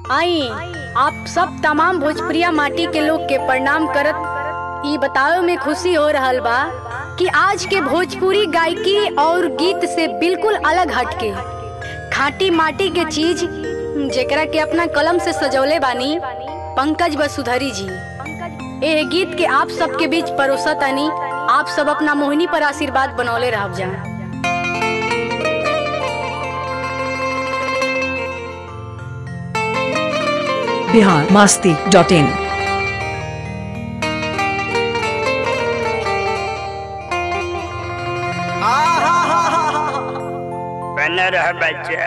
आई आप सब तमाम भोजपुरिया माटी के लोग के प्रणाम करत ई बतावे में खुशी हो रहल बा कि आज के भोजपुरी गायकी और गीत से बिल्कुल अलग हटके खाटी माटी के चीज जेकरा के अपना कलम से सजौले बानी पंकज वसुधरी जी एह गीत के आप सबके बीच परोसा तानी आप सब अपना मोहिनी पर आशीर्वाद बनौले रह जा बिहार मास्ती डॉट इन बना रहा बच्चा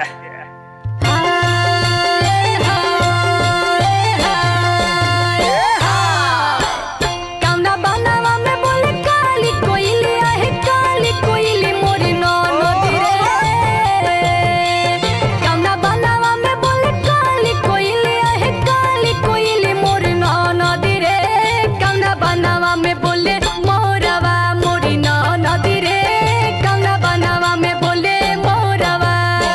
कौना बनावा में बोले काली कोयली आहे काली कोयली मोरी ननदी रे कौना बनावा में बोले काली कोयली आहे काली कोयली मोरी ननदी रे कौना बनावा में बोले मोरवा मोरी ननदी रे कौना बनावा में बोले मोरवा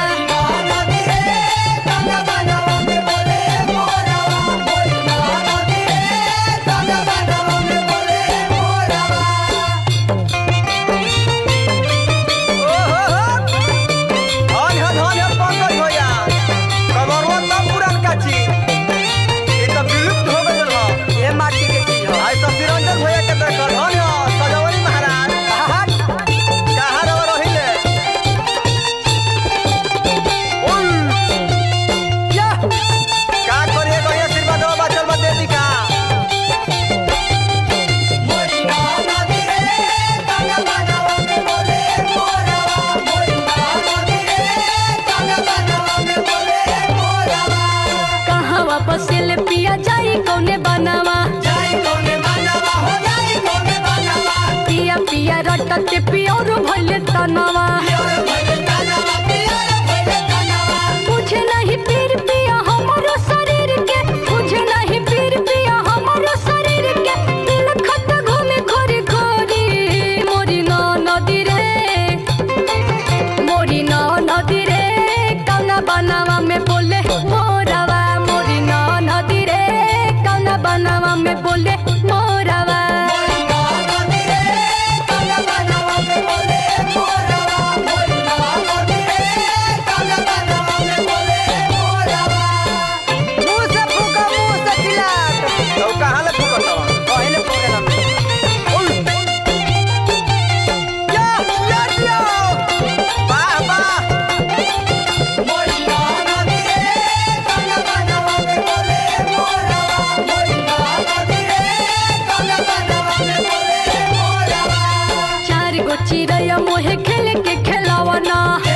कहाँ वापस ले पिया जाई कौने बनावा पिया पिया रटते पियोर भइले तनवा मुझे नहीं पीर पिया हमारो शरीर के मुझे नहीं पीर पिया हमारो शरीर के दिल खत घूमे खोरी खोरी मोरी न नदी रे मोरी न नदी रे कौना बनावा में बोले मोरवा मोरी न नदी रे कौना बनावा में बोले मोरवा चार गो चिड़ैया मोहे खेले के खेलावना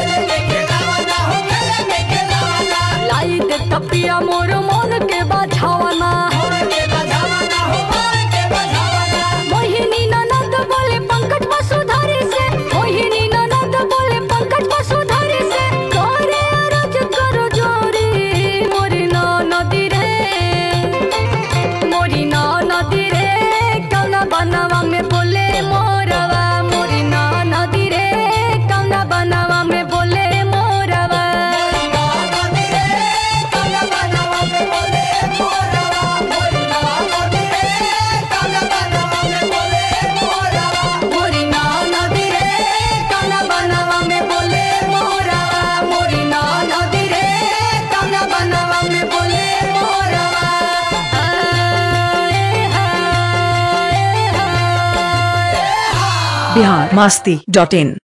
लाई दे तपिया मोर मन के बाझावना मोहिनी ननद बोले पंकज वसुधारी से मोहिनी ननद बोले पंकज वसुधारी से करे अरज करो जोरी मोरी नदी रे मोरी नदी रे कौना बनवा में बोले मोरवा मोरी नदी रे कौना बनवा में बोले मोरवा मोरी नदी रे कौना बनवा में बोले मोरवा मोरी नदी रे कौना बनवा में बोले मोरवा आए हाय हाय बिहार मास्ती डॉट इन